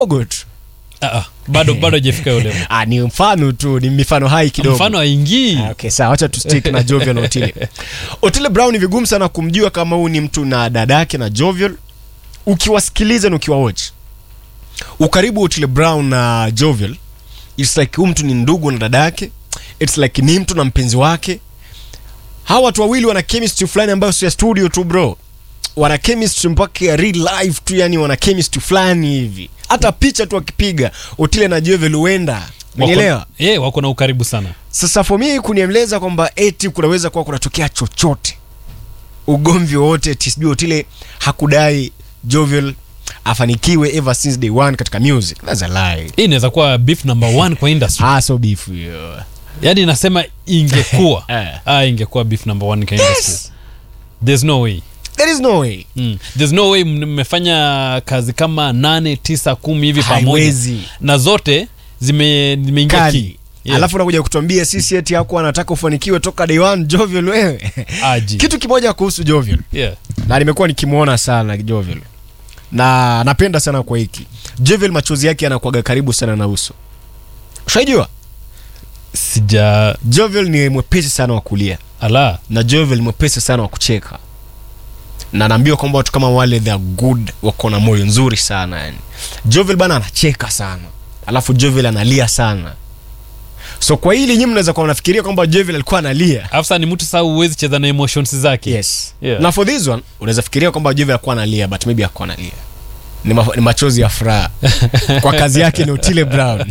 kidogo tu Ah, ah, bado bado hajafika yule ah, ni mfano tu ni mifano hai kidogo mfano haingii Ah, okay, sawa wacha tustick na Jovial na Otile. Otile Brown ni vigumu sana kumjua kama huu ni mtu na dadake na Jovial. Ukiwasikiliza na ukiwawatch. Ukaribu wa Otile Brown na Jovial, it's like huyu mtu ni ndugu na dadake. It's like ni mtu na mpenzi wake. Hawa watu wawili wana chemistry fulani ambayo sio ya studio tu bro. Wana chemistry mpaka ya real life tu, yani wana chemistry fulani hivi. Hata picha tu wakipiga Otile na Jovial huenda. Unielewa? wako, yeah, wako na ukaribu sana Sasa for me kunieleza kwamba eti kunaweza kuwa kunatokea chochote, ugomvi wowote, eti sijui Otile hakudai Jovial afanikiwe ever since day one katika music. That's a lie. hii inaweza kuwa beef number one kwa industry Ah, so beef hiyo. yaani nasema ingekuwa Eh. ah, ingekuwa beef number one kwa industry Yes. there's no way There is no way. Mm. There's no way mmefanya kazi kama nane tisa kumi hivi pamoja Haiwezi. na zote zime- zimeingia Kali. ki Yeah. Alafu nakuja kutuambia sisi eti yako anataka ufanikiwe toka day one Jovial wewe. Aji. Kitu kimoja kuhusu Jovial. yeah. na nimekuwa nikimwona sana Jovial na napenda sana kwa hiki Jovial, machozi yake yanakuwaga karibu sana na uso. Ushajua sija Jovial ni mwepesi sana wa kulia ala na Jovial ni mwepesi sana wa kucheka, na naambiwa kwamba watu kama wale they are good, wako na moyo nzuri sana yani. Jovial bana anacheka sana, alafu Jovial analia sana. So kwa hili nyinyi mnaweza kuwa mnafikiria kwamba Jovial alikuwa analia. afsa ni mtu saa huwezi cheza na emotions zake Yes. Yeah. Na for this one unaweza fikiria kwamba Jovial alikuwa analia but maybe hakuwa analia. Ni, ma ni machozi ya furaha kwa kazi yake ni Otile Brown.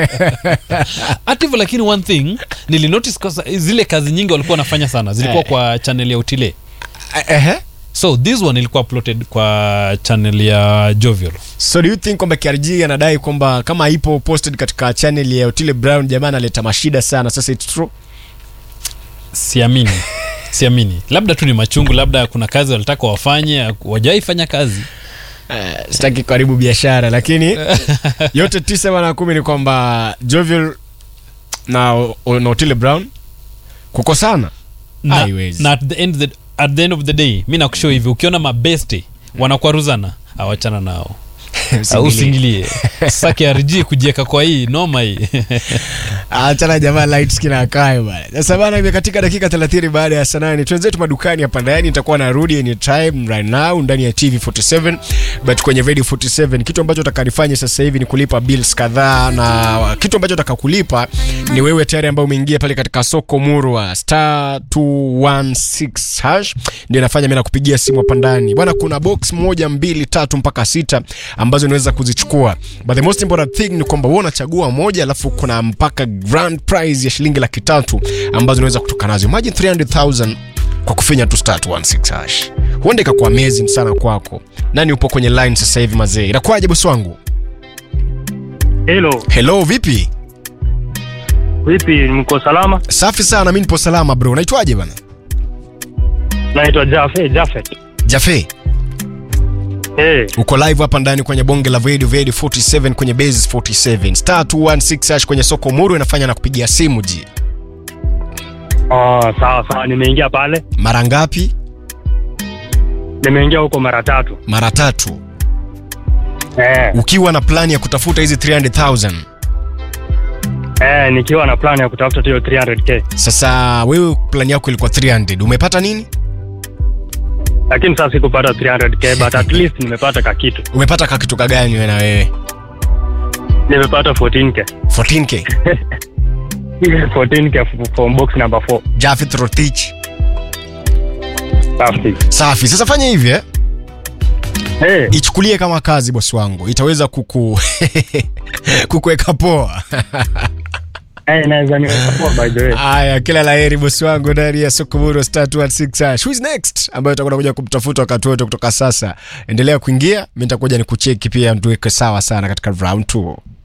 hata hivyo lakini one thing nilinotice kwa zile kazi nyingi walikuwa wanafanya sana zilikuwa Eh. kwa channel ya utile Ehe. so this one ilikuwa uploaded kwa channel ya jovial So do you think kwamba KRG anadai kwamba kama haipo posted katika channel ya Otile Brown jamaa analeta mashida sana sasa it's true? siamini siamini labda tu ni machungu labda kuna kazi walitaka wafanye wajawai fanya kazi Uh, sitaki karibu biashara lakini yote tisa bana kumi ni kwamba Jovial na, o- na Otile Brown kukosana na, Haiwezi. na at the end the, at the end of the day mi nakushow hivi ukiona mabeste wanakwaruzana awachana nao Usingilie. usingilie sasa KRG kujieka kwa hii noma hii achana jamaa light skin akae bana sasa bana imekatika dakika 30 baada ya saa nane twenzetu madukani hapa ndani nitakuwa narudi anytime right now ndani ya tv 47 but kwenye radio 47 kitu ambacho utakanifanya sasa hivi ni kulipa bills kadhaa na kitu ambacho utakakulipa ni wewe tayari ambao umeingia pale katika soko murwa star 216 hash ndio inafanya mimi nakupigia simu hapa ndani bwana kuna box moja mbili tatu mpaka sita ambazo unaweza kuzichukua but the most important thing ni kwamba wewe unachagua moja alafu kuna mpaka grand prize ya shilingi laki tatu ambazo unaweza kutoka nazo imagine 300000 kwa kufinya tu start 16 hash huenda ikakuwa amazing sana kwako nani upo kwenye line sasa hivi mazee inakuwaje bosi wangu Hello, hello vipi vipi? Mko salama? safi sana mi nipo salama bro unaitwaje bana Naitwa Jafe Jafet. jafe Eh, uko live hapa ndani kwenye bonge la radio radio 47 kwenye bases 47 star 216 hash kwenye soko muru inafanya na kupigia simu ji oh, sawa sawa, nimeingia pale, mara ngapi nimeingia huko mara tatu. mara tatu Eh, ukiwa na plani ya kutafuta hizi 300000 eh, nikiwa na plan ya kutafuta hiyo 300k, sasa wewe plani yako ilikuwa 300 umepata nini lakini sasa sikupata 300k but at least nimepata ka kitu, umepata kakitoka gani wewe na wewe nimepata 14k 14k 14k f- from box number 4 Jafet Rotich safi. safi sasa fanya hivi eh Eh, ichukulie kama kazi bosi wangu itaweza kuku kukuweka poa eh, naweza nikachukua by the way. Haya, kila laheri bosi wangu ndani ya Sokomoro Star 216 hash. Who is next ambayo utakwenda kuja kumtafuta wakati wote kutoka sasa. Endelea kuingia, mimi nitakuja nikucheki pia, tuweke sawa sana katika round 2.